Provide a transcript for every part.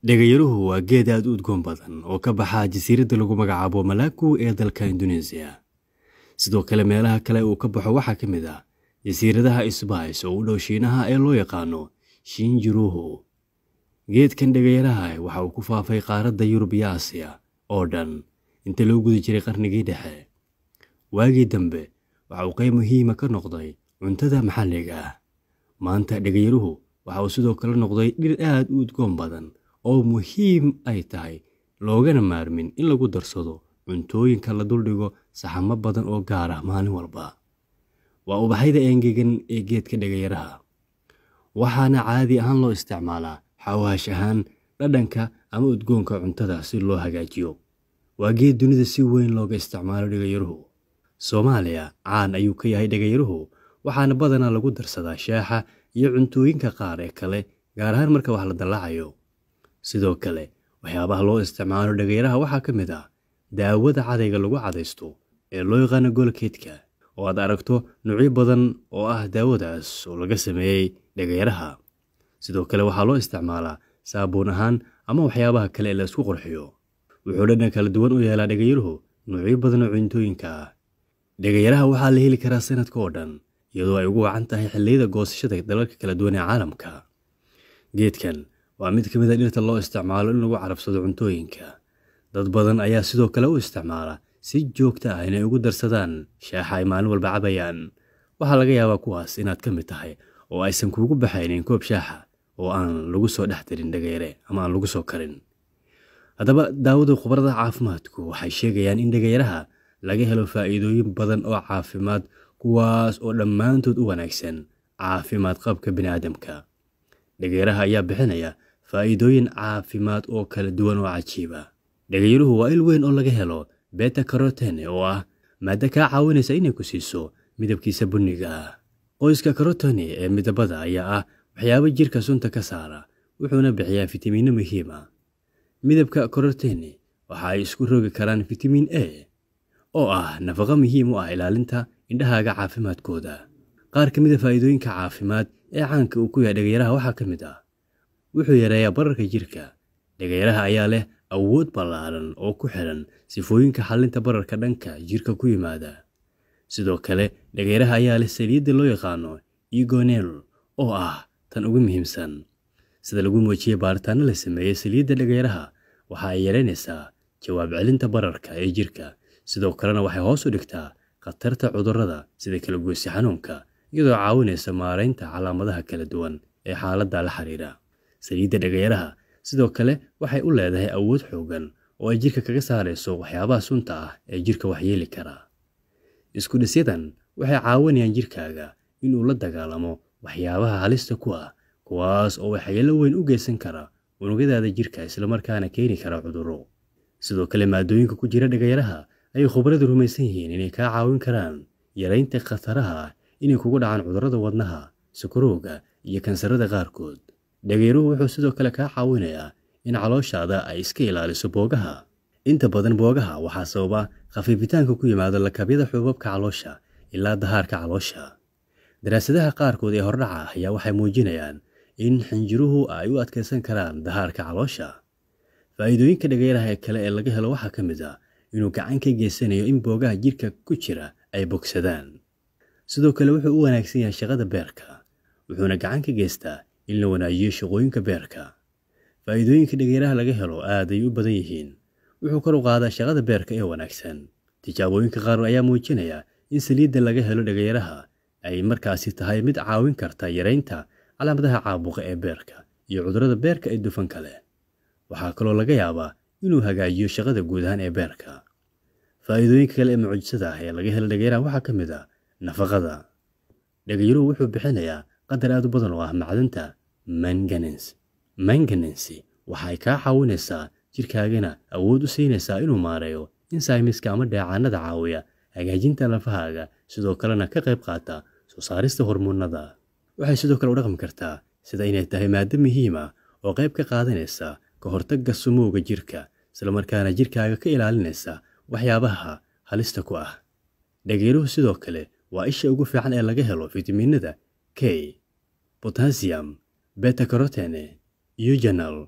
Dhagayaruhu waa geed aad u udgoon badan oo ka baxa jasiiradda lagu magacaabo Malaku ee dalka Indonesia. Sidoo kale meelaha kale uu ka baxo waxaa ka mid ah jasiiradaha Isbays oo u dhow Shiinaha ee loo yaqaano Shinjuruhu. Geedkan dhagayaraha waxa uu ku faafay qaaradda Yurub iyo Aasiya oo dhan inta loo guda jiray qarnigii dhexe. Waagii dambe waxa uu qayb muhiima ka noqday cuntada maxalliga ah. Maanta dhagayaruhu waxa uu sidoo kale noqday dhir aad u udgoon badan oo muhiim ay tahay loogana maarmin in lagu darsado cuntooyinka la duldhigo saxamo badan oo gaar ah maalin walba. Waa ubaxyada engegan ee geedka dhagayaraha. Waxaana caadi ahaan loo isticmaalaa xawaash ahaan dhadhanka ama udgoonka cuntada si loo hagaajiyo. Waa geed dunida si weyn looga isticmaalo dhagayaruhu. Soomaaliya caan ayuu ka yahay dhagayaruhu waxaana badanaa lagu darsadaa shaaha iyo cuntooyinka qaar ee kale gaar ahaan marka wax la dalacayo. Sidoo kale waxyaabaha loo isticmaalo dhagayaraha waxaa ka mid ah daawada cadayga lagu cadaysto ee loo yaqaano Colgate-ka oo aad aragto noocyo badan oo ah daawadaas oo laga sameeyay dhagayaraha. Sidoo kale waxaa loo isticmaalaa saabuun ahaan ama waxyaabaha kale ee la isku qurxiyo. Wuxuu dhadhan kala duwan u yeelaa dhagayaruhu noocyo badan oo cuntooyinka ah. Dhagayaraha waxaa la heli karaa sanadka oo dhan iyadoo ay ugu wacan tahay xilliyada goosashada dalalka kala duwan ee caalamka. Geedkan waa mid ka mid ah dhirta loo isticmaalo in lagu carabsado cuntooyinka. Dad badan ayaa sidoo kale u isticmaala si joogto ah inay ugu darsadaan shaaha ay maalin walba cabayaan. Waxaa laga yaabaa kuwaas inaad ka mid tahay oo aysan kuugu baxaynin koob shaaha oo aan lagu soo dhex darin dhagayare ama aan lagu soo karin. Haddaba daawada khubarada caafimaadku waxay sheegayaan in dhagayaraha laga helo faa'iidooyin badan oo caafimaad kuwaas oo dhammaantood u wanaagsan caafimaad qabka bini'aadamka. Dhagayaraha ayaa bixinaya faa'iidooyin caafimaad oo kala duwan oo cajiib ah. Dhagayaruhu waa il weyn oo laga helo beta carotene oo ah maaddo kaa caawinaysa inay ku siiso midabkiisa bunniga ah. Qoyska carotene ee midabada ayaa ah waxyaabo jirka sunta ka saara wuxuuna bixiyaa fitamiinno muhiim ah. Midabka carotene waxa ay isku rogi karaan fitamiin A oo ah nafaqo muhiim u ah ilaalinta indhahaaga caafimaadkooda. Qaar ka mid ah faa'iidooyinka caafimaad ee caanka uu ku yahay dhagayaraha waxaa ka mid ah wuxuu yareeyaa bararka jirka. Dhagayaraha ayaa leh awood ballaaran oo ku xiran sifooyinka xallinta bararka dhanka jirka ku yimaada. Sidoo kale dhagayaraha ayaa leh saliidda loo yaqaano Eugenol oo ah tan ugu muhiimsan. Sida lagu muujiyay baaritaanno la sameeyay saliidda dhagayaraha waxa ay yareynaysaa jawaab celinta bararka ee jirka sidoo kalena waxay hoos u dhigtaa khatarta cudurrada sida kala goysyo xanuunka iyadoo caawinaysa maaraynta calaamadaha kala duwan ee xaaladda la xiriira. Saliidda dhagayaraha sidoo kale waxay u leedahay awood xooggan oo ay jirka kaga saarayso waxyaabaha sunta ah ee jirka waxyeeli kara. Isku dhisyadan waxay caawinayaan jirkaaga inuu la dagaallamo waxyaabaha halista ku ah kuwaas oo waxyeello weyn u geysan kara unugyadaada jirka isla markaana keeni kara cudurro. Sidoo kale maaddooyinka ku jira dhagayaraha ayay khubaradu rumaysan yihiin inay kaa caawin karaan yaraynta khataraha ah inay kugu dhacaan cudurrada wadnaha, sokorowga iyo kansarrada qaarkood. Dhagayruhu wuxuu sidoo kale kaa caawinayaa in calooshaada ay iska ilaaliso boogaha. Inta badan boogaha waxaa sababa khafiifitaanka ku yimaada lakabyada xuubabka caloosha ilaa dahaarka caloosha. Daraasadaha qaarkood ee hordhaca ah ayaa waxay muujinayaan in xinjiruhu ay u adkeysan karaan dahaarka caloosha. Faa'iidooyinka dhagayaraha ee kale ee laga helo waxaa ka mid ah inuu gacan ka geysanayo in boogaha jirka ku jira ay bogsadaan. Sidoo kale wuxuu u wanaagsan yahay shaqada beerka, wuxuuna gacan ka geystaa in la wanaajiyo shaqooyinka beerka. Faa'iidooyinka dhagayaraha laga helo aad ayay u badan yihiin. Wuxuu kor u qaadaa shaqada beerka ee wanaagsan. Tijaabooyinka qaar ayaa muujinaya in saliidda laga helo dhagayaraha ay markaasi tahay mid caawin karta yareynta calaamadaha caabuqa ee beerka iyo cudurrada beerka ee dufanka leh. Waxaa kaloo laga yaabaa inuu hagaajiyo shaqada guud ahaan ee beerka. Faa'iidooyinka kale ee mucjisada ah ee laga helo dhagayaraha waxaa ka mid ah nafaqada. Dhagayaruhu wuxuu bixinayaa qadar aad u badan oo ah macdanta manganese. Manganese waxa ay kaa caawinaysaa jirkaagana awood u siinaysaa inuu maareeyo enzymeska ama dheecaannada caawiya hagaajinta lafahaaga sidoo kalena ka qayb qaata soo saarista hormoonnada. Waxay sidoo kale u dhaqmi kartaa sida inay tahay maaddo muhiim ah oo qayb ka qaadanaysa ka hortagga sumowga jirka isla markaana jirkaaga ka ilaalinaysa waxyaabaha halista ku ah. Dhagayruhu sidoo kale waa isha ugu fiican ee laga helo fitamiinada K, potassium, beta carotene, eugenol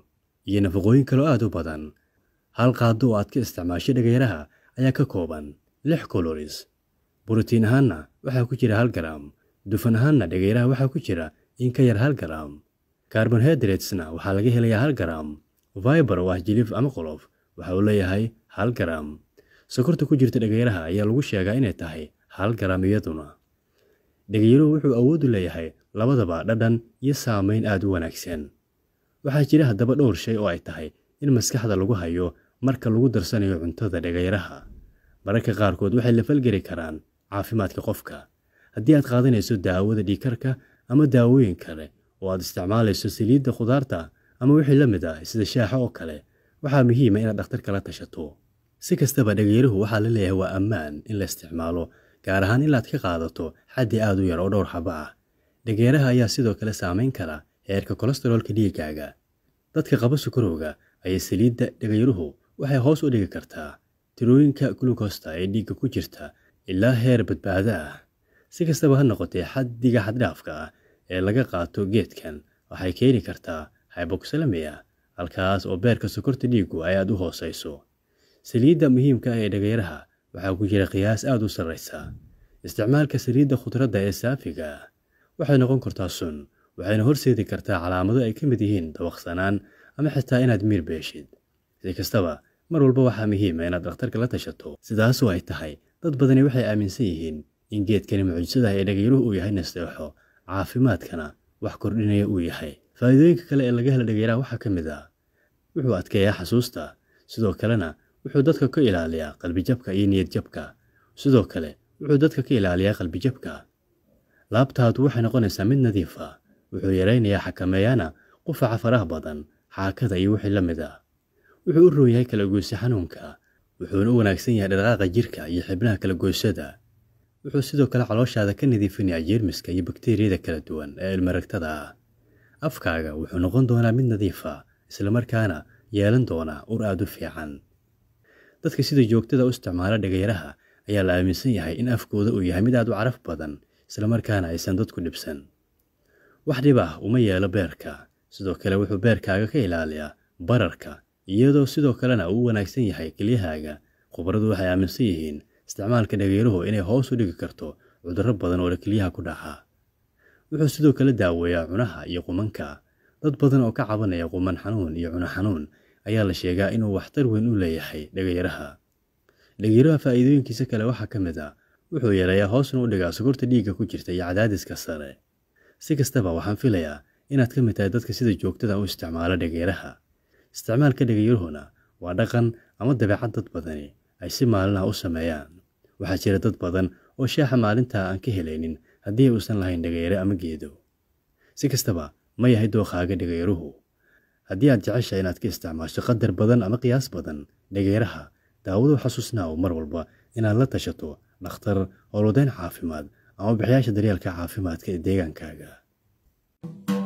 iyo nafaqooyin kaloo aad u badan hal qaado oo aad ka isticmaasho dhagayaraha ayaa ka kooban lix koloris borotiin ahaanna waxaa ku jira hal garam dufan ahaanna dhagayraha waxaa ku jira in ka yar hal garam carbonhydratesna waxaa laga helayaa hal garam viber oo ah jilif ama qolof waxa uu leeyahay hal garam sokorta ku jirta dhagayraha ayaa lagu sheegaa inay tahay hal garam iyaduna dhagayaruhu wuxuu awood u leeyahay labadaba dhadhan iyo saamayn aad u wanaagsan waxaa jira haddaba dhowr shay oo ay tahay in maskaxda lagu hayo marka lagu darsanayo cuntada dhagayraha mararka qaarkood waxay la falgeli karaan caafimaadka qofka haddii aad qaadanayso daawada dhiikarka ama daawooyin kale oo aad isticmaalayso saliidda khudaarta ama wixii la mid ah sida shaaxa oo kale waxaa muhiima inaad dhakhtarka la tashato si kastaba dhagayruhu waxaa la leeyahay waa ammaan in la isticmaalo gaar ahaan inaad ka qaadato xaddi aad u yar oo dhowr xaba ah dhageeraha ayaa sidoo kale saamayn kara heerka kolestaroolka dhiiggaaga dadka qaba sukarowga ayay saliidda dhagayruhu waxay hoos u dhigi kartaa tirooyinka gulukosta ee dhiigga ku jirta ilaa heer badbaado ah si kastaba ha noqotee xaddiga xaddhaafka ah ee laga qaato geedkan waxay keeni kartaa hyboxalamiya halkaas oo beerka sokorta dhiiggu ay aad u hoosayso saliidda muhiimka ah ee dhagayraha waxaa ku jira qiyaas aad u sarraysa isticmaalka saliidda khudradda ee saafiga ah waxay noqon kartaa sun waxayna horseedi kartaa calaamado ay ka mid yihiin dabaqsanaan ama xitaa inaad miir beeshid si kastaba mar walba waxaa muhiima inaad dhakhtarka la tashato sidaasoo ay tahay dad badani waxay aaminsan yihiin in geedkani mucjisadaha ee dhagayruhu uu yahay nasteexo caafimaadkana wax kordhinaya uu yahay faa'iidooyinka kale ee laga hela dhagayraha waxaa ka mid ah wuxuu adkeeyaa xasuusta sidoo kalena wuxuu dadka ka ilaaliyaa qalbijabka iyo niyadjabka sidoo kale wuxuu dadka ka ilaaliyaa qalbijabka laabtaadu waxay noqonaysaa mid nadiif ah wuxuu yaraynayaa xakameeyaana qufaca faraha badan xaakada iyo wixii la mid ah wuxuu u roon yahay kala goysa xanuunka wuxuuna u wanaagsan yahay dhaqaaqa jirka iyo xibnaha kala goysada wuxuu sidoo kale calooshaada ka nadiifinayaa jeermiska iyo bakteeriyada kala duwan ee ilmaragtada ah afkaaga wuxuu noqon doonaa mid nadiif ah islamarkaana yeelan doonaa ur aad u fiican dadka sida joogtada u isticmaala dhagayraha ayaa la aaminsan yahay in afkooda uu yahay mid aad u caraf badan islamarkaana aysan dadku dhibsan wax dhib ah uma yeelo beerka sidoo kale wuxuu beerkaaga ka ilaaliyaa bararka iyadoo sidoo kalena uu u wanaagsan yahay kelyahaaga khubaradu waxay aaminsan yihiin isticmaalka dhagayruhu inay hoos u dhigi karto cudurro badan oo kelyaha ku dhaca wuxuu sidoo kale daaweeyaa cunaha iyo qumanka dad badan oo ka cabanaya quman xanuun iyo cuno xanuun ayaa la sheegaa inuu waxtar weyn u leeyahay dhagayraha dhagayraha faa'iidooyinkiisa kale waxaa ka mid ah wuxuu yareeyaa hoosna u dhigaa sokorta dhiigga ku jirta iyo cadaadiska sare si kastaba waxaan filayaa inaad ka mid tahay dadka sida joogtada u isticmaala dhagayraha isticmaalka dhagayruhuna waa dhaqan ama dabeecad dad badani ay si maalinah u sameeyaan waxaa jira dad badan oo shaaxa maalintaa aan ka helaynin haddii uusan lahayn dhagayre ama geedo si kastaba ma yahay dookaaga dhagayruhu haddii aad jeceshahay inaad ka isticmaasho qadar badan ama qiyaas badan dhagayraha daawadu xasuusnaa mar walba inaad la tashato dhakhtar howlwadeyn caafimaad ama bixiyaasha daryeelka caafimaadka ee deegaankaaga